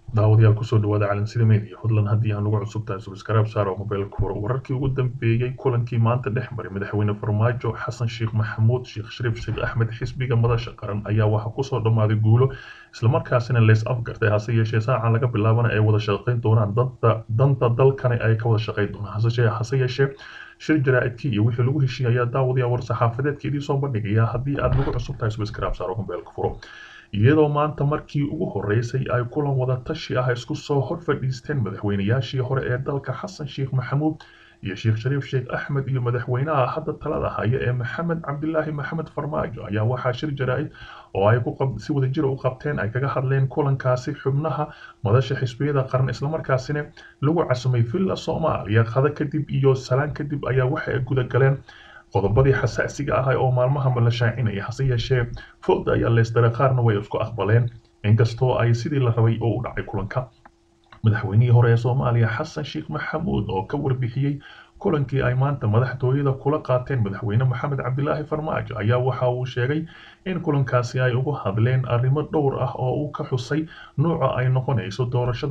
daawadayaal kusoo dhawaada calansida media fadlan haddii aan ugu cusub tahay subscribe saar oo mobilka furo wararkii ugu dambeeyey kulankii maanta dhex maray madaxweyne farmaajo xasan sheekh maxamuud sheekh shariif sheekh axmed xisbiga madasha qaran ayaa waxaa kusoo dhammaaday guulo islamarkaasina leys afgartay hase yeeshee saacan laga bilaabana ay wada shaqayn doonaan danta danta dalkani ay ka wada shaqayn doonaan hase yeeshee shir jaraa'idkii iyo wixii lagu heshiiyay ayaa daawadaya war saxaafadeedka idii soo bandhigaya haddii aad nagu cusub tahay subscribe saar oo mobilka furo iyadoo maanta markii ugu horeysay ay kulan wada tashi ah isku soo hor fadhiisteen madaxweynayaashii hore ee dalka xasan sheekh maxamuud iyo sheekh shariif sheekh axmed iyo madaxweynaha hadda talada haya ee maxamed cabdilaahi maxamed farmaajo ayaa waxaa shir jaraa'id oo ay si wadajira u qabteen ay kaga hadleen kulankaasi xubnaha madasha xisbiyada qaran islamarkaasina lagu casumay villa soomaaliya qada kadib iyo salaan kadib ayaa waxa ay gudagaleen qodobadii xasaasiga ah oo maalmaha la shaacinaya hase yeeshee fogda ayaa leystare qaarna way isku aqbaleen inkastoo ay sidii la rabay oo u dhacay kulanka madaxweynihii hore ee soomaaliya xasan sheekh maxamuud oo ka warbixiyey kulankii ay maanta madaxtooyada kula qaateen madaxweyne maxamed cabdilaahi farmaajo ayaa waxa uu sheegay in kulankaasi ay uga hadleen arrimo dhowr ah oo uu ka xusay nuuca ay noqonayso doorashada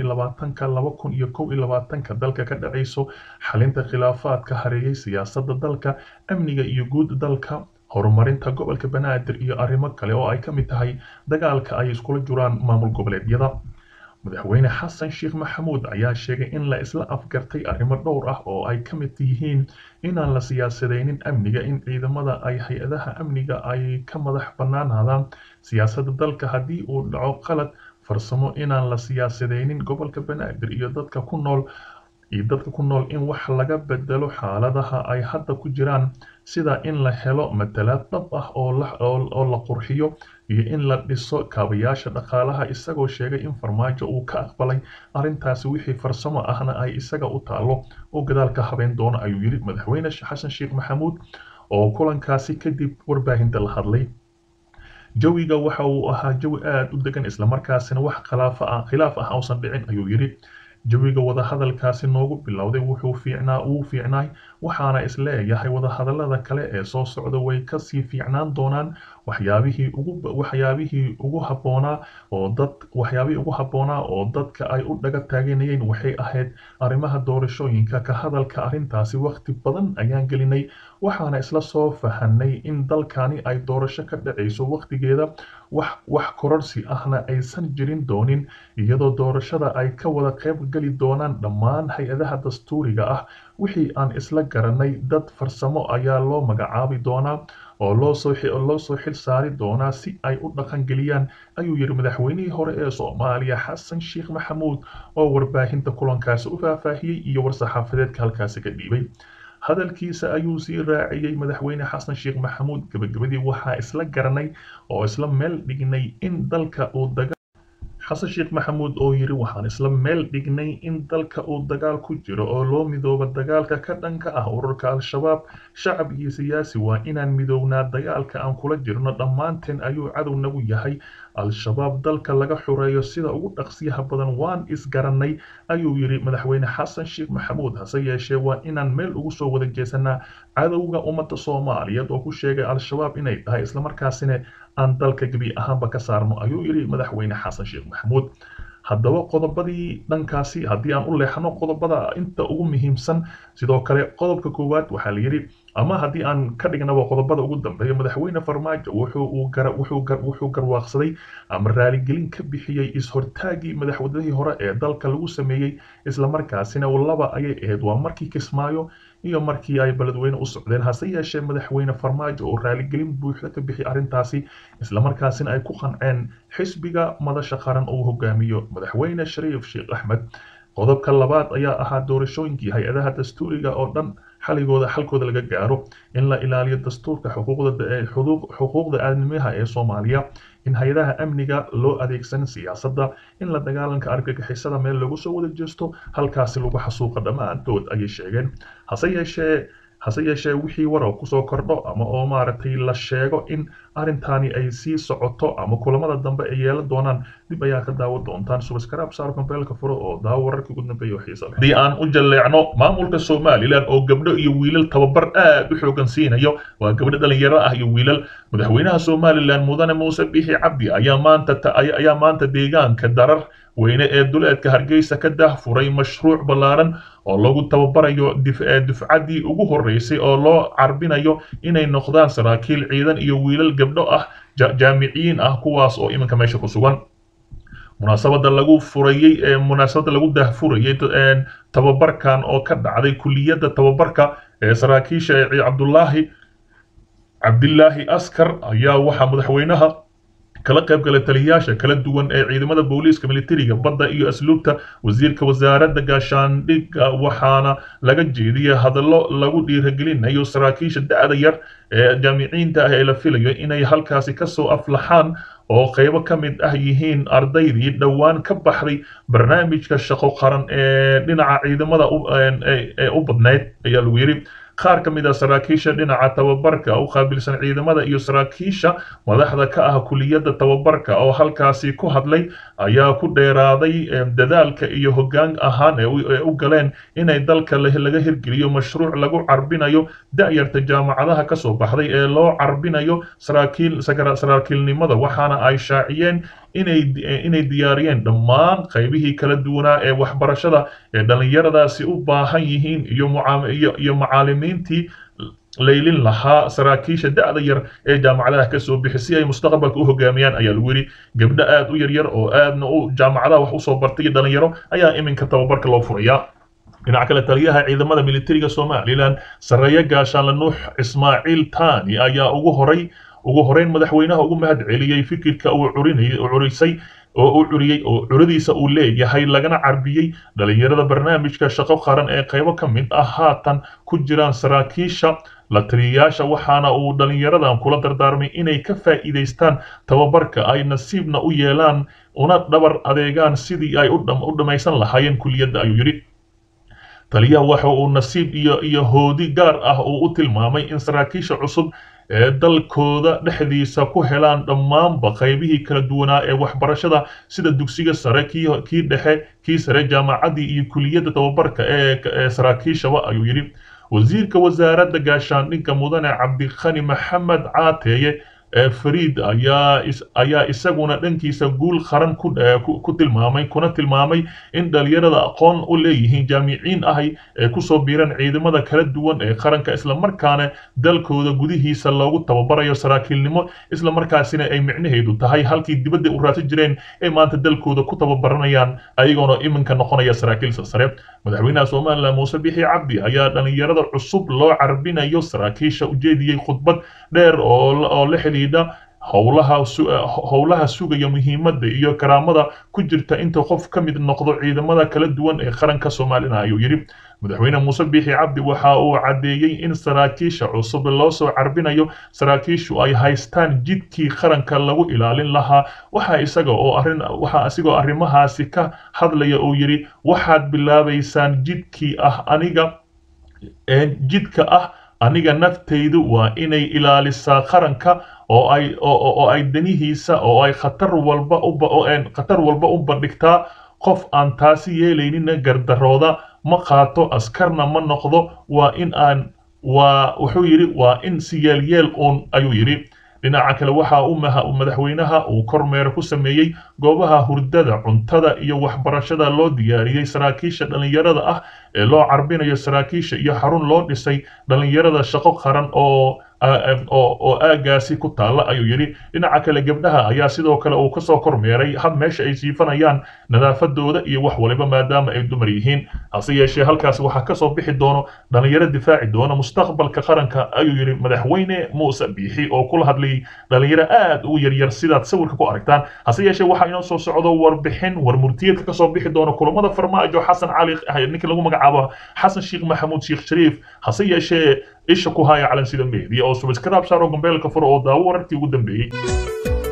ka dalka ka dhacayso xalinta khilaafaadka hareeyay siyaasadda dalka amniga iyo guud dalka horumarinta gobolka banaadir iyo arrimo kale oo ay ka mid tahay dagaalka ay iskula jiraan maamul goboleedyada madaxweyne xasan sheekh maxamuud ayaa sheegay in la isla afgartay arrimo dhowr ah oo ay ka mid yihiin inaan la siyaasadaynin amniga in ciidamada ay hay-adaha amniga ay ka madax bannaanaadaan siyaasadda dalka haddii uu dhaco qalad farsamo inaan la siyaasadaynin gobolka banaadir iyo dadka ku nool iyo dadka ku nool in wax laga bedelo xaaladaha ay hadda ku jiraan sida in la helo matalaad dhab ah oo la qurxiyo iyo in la dhiso kaabayaasha dhaqaalaha isagoo sheegay in farmaajo uu ka aqbalay arrintaasi wixii farsamo ahna ay isaga u taalo oo gadaalka habeen doono ayuu yidhi madaxweyne xasan sheekh maxamuud oo kulankaasi kadib warbaahinta la hadlay jawiga waxa uu ahaa jawi aada u degan islamarkaasina wax khilaaf ah khilaaf ah uusan dhicin ayuu yidhi jawiga wadahadalkaasi noogu bilowday wuxuu fiicnaa uu fiicnaay waxaana isleeyahay wadahadalada kale ee soo socda way kasii fiicnaan doonaan waxyaabihii ugu waxyaabihii ugu habboonaa oo dad waxyaabihii ugu habboonaa oo dadka ay u dhaga taaganayeen waxay ahayd arrimaha doorashooyinka ka hadalka arrintaasi waqti badan ayaan gelinay waxaana isla soo fahanay in dalkani ay doorasho ka dhacayso waqtigeeda wax wax kororsi ahna aysan jirin doonin iyadoo doorashada ay ka wada qayb geli doonaan dhammaan hay-adaha dastuuriga ah wixii aan isla garanay dad farsamo ayaa loo magacaabi doonaa oo loo soo loo soo xil saari doonaa si ay u dhaqan geliyaan ayuu yidhi madaxweynihii hore ee soomaaliya xasan sheekh maxamuud oo warbaahinta kulankaasi u faahfaahiyey iyo war-saxaafadeedka halkaasi ka dhiibay hadalkiisa ayuu sii raaciyey madaxweyne xasan sheekh maxamuud gebagabadii waxaa isla garanay oo isla meel dhignay in dalka uu daga xasan sheekh maxamuud oo yidhi waxaan isla meel dhignay in dalka uu dagaal ku jiro oo loo midooba dagaalka ka dhanka ah ururka al-shabaab shacab iyo siyaasi waa inaan midownaa dagaalka aan kula jirno dhammaanteen ayuu cadow nagu yahay al-shabaab dalka laga xureeyo sida ugu dhaqsiyaha badan waan isgarannay ayuu yidhi madaxweyne xasan sheekh maxamuud hase yeeshee waa inaan meel ugu soo wada jeesanaa cadowga ummadda soomaaliyeed oo ku sheegay al-shabaab inay tahay islamarkaasina aan dalka gebi ahaanba ka saarno ayuu yidhi madaxweyne xasan sheekh maxamuud haddaba qodobadii dhankaasi haddii aan u leexno qodobada inta ugu muhiimsan sidoo kale qodobka koowaad waxaa la yidhi ama haddii aan ka dhignaba qodobada ugu dambeeya madaxweyne farmaajo wuxuu garwaaqsaday ama raaligelin ka bixiyey is-hortaagii madaxweynihii hore ee dalka lagu sameeyey islamarkaasina laba ayay ahayd waa markii kismaayo iyo markii ay beledweyne u socdeen hase yeeshee madaxweyne farmaajo oo raaligelin buuxda ka bixi arrintaasi islamarkaasina ay ku qanceen xisbiga madasha qaran uu hogaamiyo madaxweyne shariif sheekh axmed qodobka labaad ayaa ahaa doorashooyinkii hay-adaha dastuuriga oo dhan xaligooda xalkooda laga gaaro in la ilaaliyo dastuurka xuquuqda aadamiyaha ee soomaaliya in hay-adaha amniga loo adeegsan siyaasadda in la dagaalanka argagixisada meel lagu soo wada jeesto halkaasi lagu xasuuqa dhammaantood ayay sheegeen hase yeeshee hase yeeshee wixii warar kusoo kordho ama oo maaragtay la sheego in arrintaani ay sii socoto ama kulamada dambe ay yeelan doonaan dib ayaa ka daawan doontaan subscribe saar kombeelka furo oo daawo wararkii ugu dambeeya oo xiisa leh haddii aan u jalleecno maamulka somalilan oo gabdho iyo wiilal tababar aad u xoogan siinayo waa gabdho dhalinyaro ah iyo wiilal madaxweynaha somalilan mudane muuse bixi cabdi ayaa maanta ayaa maanta deegaanka darar weyne ee duleedka hargeysa ka daahfuray mashruuc ballaaran oo lagu tababarayo dufcaddii ugu horreysay oo loo carbinayo inay noqdaan saraakiil ciidan iyo wiilal gabdho ah jaamiciyiin ah kuwaas oo iminka meesha ku sugan munaasabada lagu furayey ee munaasabada lagu daahfurayey tababarkan oo ka dhacday kuliyadda tababarka ee saraakiisha ee cabdulaahi cabdilaahi askar ayaa waxaa madaxweynaha kala qayb galay taliyayaasha kala duwan ee ciidamada booliiska militariga badda iyo asluubta wasiirka wasaaradda gaashaandhigga waxaana laga jeediyay hadallo lagu dhiiragelinayo saraakiisha da'da yar ee jaamiciinta ah ee la filayo inay halkaasi kasoo aflaxaan oo qaybo ka mid ah yihiin ardaydii dhowaan ka baxday barnaamijka shaqo qaran ee dhinaca ciidamada ee u badnayd ayaa lagu yidhi qaar ka mid ah saraakiisha dhinaca tababarka u qaabilsan ciidamada iyo saraakiisha madaxda ka ah kuliyadda tababarka oo halkaasi ku hadlay ayaa ku dheeraaday dadaalka iyo hoggaan ahaan ee u galeen inay dalka laga hirgeliyo mashruuc lagu carbinayo da'yarta jaamacadaha ka soo baxday ee loo carbinayo saraakiilnimada waxaana ay shaaciyeen inay diyaariyeen dhammaan qaybihii kala duwanaa ee waxbarashada ee dhallinyaradaasi u baahan yihiin iyo macaalimiintii laylin lahaa saraakiisha da'da yar ee jaamacadaha ka soo bixi si ay mustaqbalka u hogaamiyaan ayaa lagu yidhi gabdho aad u yaryar oo aadna u jaamacadaha wax usoo bartay iyo dhalinyaro ayaa iminka tababarka loo furayaa dhinaca kale taliyaha ciidamada militariga somalilan sareeya gaashaanle nuux ismaaciil tani ayaa ugu horay ugu horeyn madaxweynaha ugu mahad celiyey fikirka uu curisay oo uu curiyey oo curadiisa uu leeyahay lagana carbiyey dhalinyarada barnaamijka shaqo qaran ee qaybo ka mid ah haatan ku jiraan saraakiisha la taliyayaasha waxaana uu dhalinyaradan kula dardaarmay inay ka faa'iidaystaan tababarka ay nasiibna u yeelaan una dhabar adeegaan sidii ay u dhammaysan lahaayeen kuliyadda ayuu yidhi taliyaha waxa uu nasiib iyo iyo hoodi gaar ah uu u tilmaamay in saraakiisha cusub ee dalkooda dhexdiisa ku helaan dhammaanba qaybihii kala duwanaa ee waxbarashada sida dugsiga sare kii dhexe kii sare jaamacaddii iyo kuliyadda tababarka ee saraakiishaba ayuu yidhi wasiirka wasaaradda gaashaandhigga mudane cabdikhani maxamed caateeye fariid ayaa ayaa isaguna dhankiisa guul qaran ku tilmaamay kuna tilmaamay in dhalinyarada aqoon u leeyihiin jaamiciin ahay ee kusoo biiran ciidamada kala duwan ee qaranka islamarkaana dalkooda gudihiisa loogu tababarayo saraakiilnimo islamarkaasina ay micnaheedu tahay halkii dibadda u raadsan jireen ee maanta dalkooda ku tababaranayaan ayagoona iminka noqonaya saraakiil sare madaxweynaha somalilan muuse bixi cabdi ayaa dhalinyarada cusub loo carbinayo saraakiisha ujeediyey khudbad dheer oo la xidhiidha howlaha howlaha sugaya muhiimadda iyo karaamada ku jirta inta qof ka mid noqdo ciidamada kala duwan ee qaranka soomaalina ayuu yidhi madaxweyne muuse biixi cabdi waxa uu caddeeyey in saraakiisha cusub loo soo carbinayo saraakiishu ay haystaan jidkii qaranka lagu ilaalin lahaa waxa isaga oo arrin waxa isigoo arrimahaasi ka hadlaya uu yidhi waxaad bilaabaysaan jidkii ah aniga jidka ah aniga naftaydu waa inay ilaalisaa qaranka oo ay oo ay danihiisa oo ay khatar walba u khatar walba u bandhigtaa qof aan taasi yeelaynina gardarooda ma qaato askarna ma noqdo waa in aan waa wuxuu yidhi waa in si yeelyeel uun ayuu yidhi dhinaca kale waxa uu madaxweynaha uu kormeer ku sameeyey goobaha hurdada cuntada iyo waxbarashada loo diyaariyey saraakiisha dhallinyarada ah ee loo carbinayo saraakiisha iyo xarun loo dhisay dhallinyarada shaqo qaran oo oo aagaasi ku taalla ayuu yidhi dhinaca kale gabdhaha ayaa sidoo kale uu kasoo kormeeray hab meesha ay siifanayaan nadaafadooda iyo wax waliba maadaama ay dumar yihiin hase yeeshee halkaasi waxaa kasoo bixi doono dhallinyaro difaaci doona mustaqbalka qaranka ayuu yidhi madaxweyne muuse biixi oo kula hadlayay dhallinyaro aad u yaryar sidaad sawirka ku aragtaan hase yeeshee waxaa inoo soo socdo warbixin war murtiyeedka kasoo bixi doona kulamada farmaajo xasan cali ninka lagu magacaabo xasan sheekh maxamuud sheekh shariif hase yeeshee isha ku haya calansida media oo subscribe saaro gombeelka furo oo daawo wararkii ugu dambeeyey